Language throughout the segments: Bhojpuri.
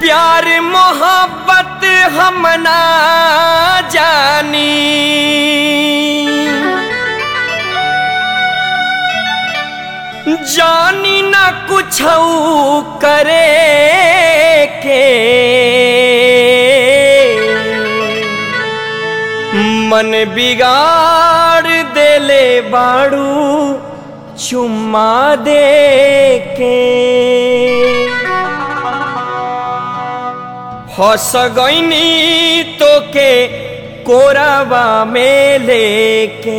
प्यार मोहब्बत हम ना जानी जानी ना कुछ करे के मन बिगाड़ देले बाड़ू चुम्मा दे के हंस गईनी तो के कोराबा में लेके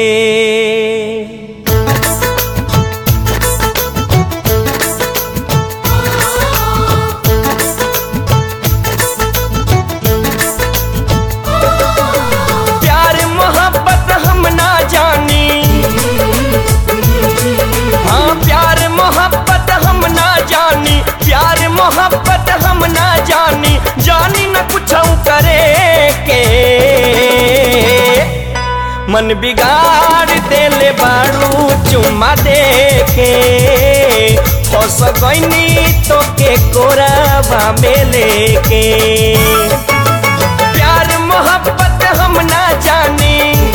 प्यार मोहब्बत हम ना जानी हाँ प्यार मोहब्बत हम ना जानी प्यार मोहब्बत हम ना जानी जानी न कुछ करे के मन बिगाड़ देले बाड़ू चुम्मा दे के फंस गईनी तो के कोराबा में लेके प्यार मोहब्बत हम ना जानी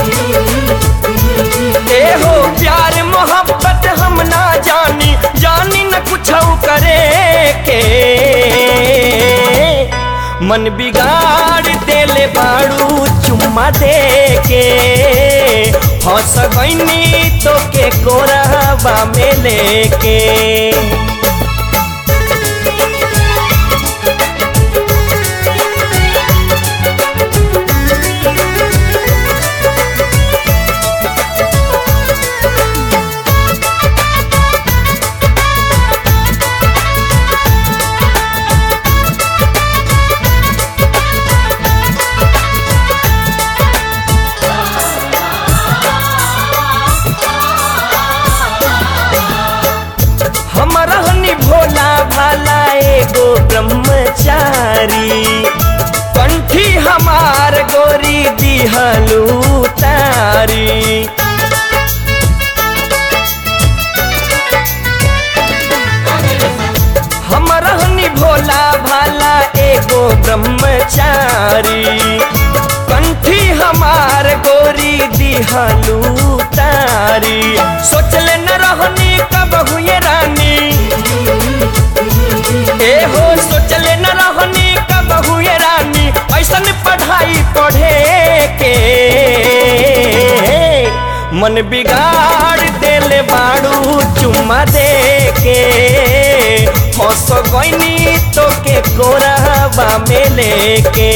ए हो प्यार मोहब्बत हम ना जानी जानी न कुछ करे के मन बिगाड़ देले बाड़ू चुम्मा दे के हंस गईनी तो के कोराबा में लेके हम रहनी भोला भाला एगो ब्रह्मचारी कंठी हमार गोरी दिहलू तारी हम रहनी भोला भाला एगो ब्रह्मचारी कंठी हमार गोरी दिहलू तारी सोचले न रहनी कब हुए रानी ए हो सोचले न रहनी कब हुए रानी ऐसन पढ़ाई पढ़े के मन बिगाड़ देले बाड़ू चुम्मा दे के हंस गईनी तो के कोराबा में लेके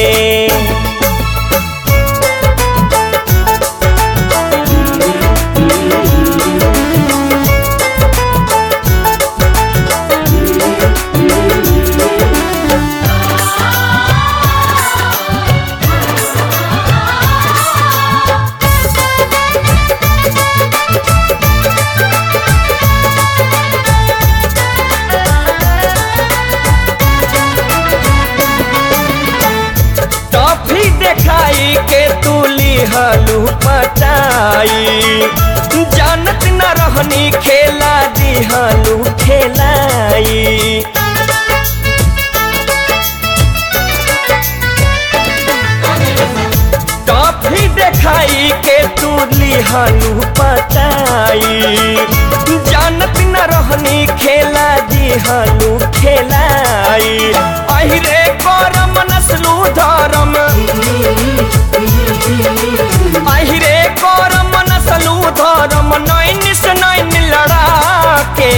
टॉफी देखाई के तू लिहलू पटाई जानत न रहनी खेला दिहलू खेलाई टॉफी देखाई के तू लिहलू पटाई जानत न रहनी खेला दिहलू खेलाई अहिरे करम नस्लू धरम अहिरे करम नस्लू धरम नैन से नैन लड़ा के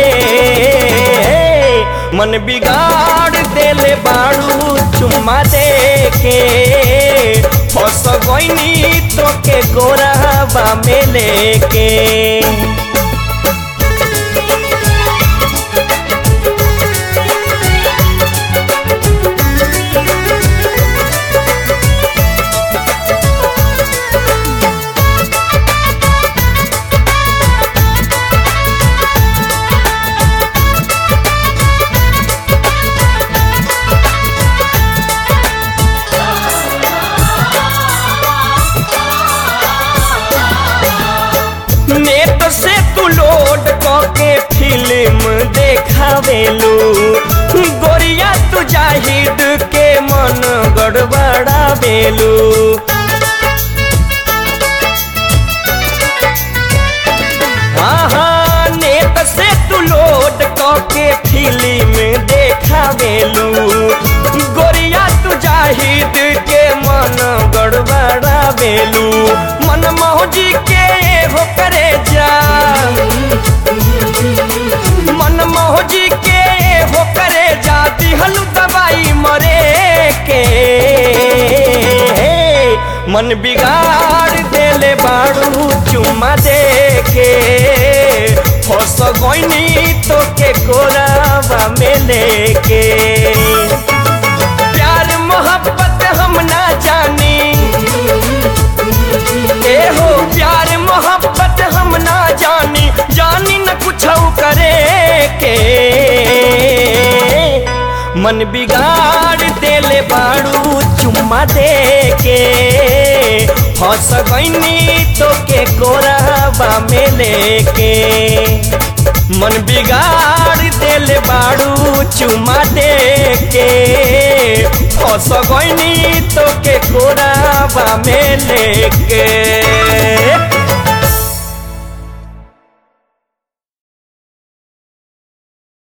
मन बिगाड़ देले बाड़ू चुम्मा दे के फंस गईनी तो के गोराबा में लेके नेट से तू लोड क के फिल्म देखावेलू गोरिया तू तू जाहिद के मन गड़बड़ा बेलू हाँ हाँ नेत से तू लोड के फिल्म देखा बेलू गोरिया तू जाहिद के मन गड़बड़ा बेलू मन मौजी के हो करे जा मन मौजी के हो करे जा दिहलू दवाई मरे के मन बिगाड़ देले बाड़ू चुम्मा दे के फस गईनी तो के कोरावा में लेके प्यार मोहब्बत हम ना जानी ए हो प्यार मोहब्बत हम ना जानी जानी न कुछ करे के मन बिगाड़ देले बाड़ू चुम्मा दे के फंस गईनी तो के कोरावा में लेके मन बिगाड़ देले बाड़ू चुम्मा दे के फंस गईनी तो के कोरावा में लेके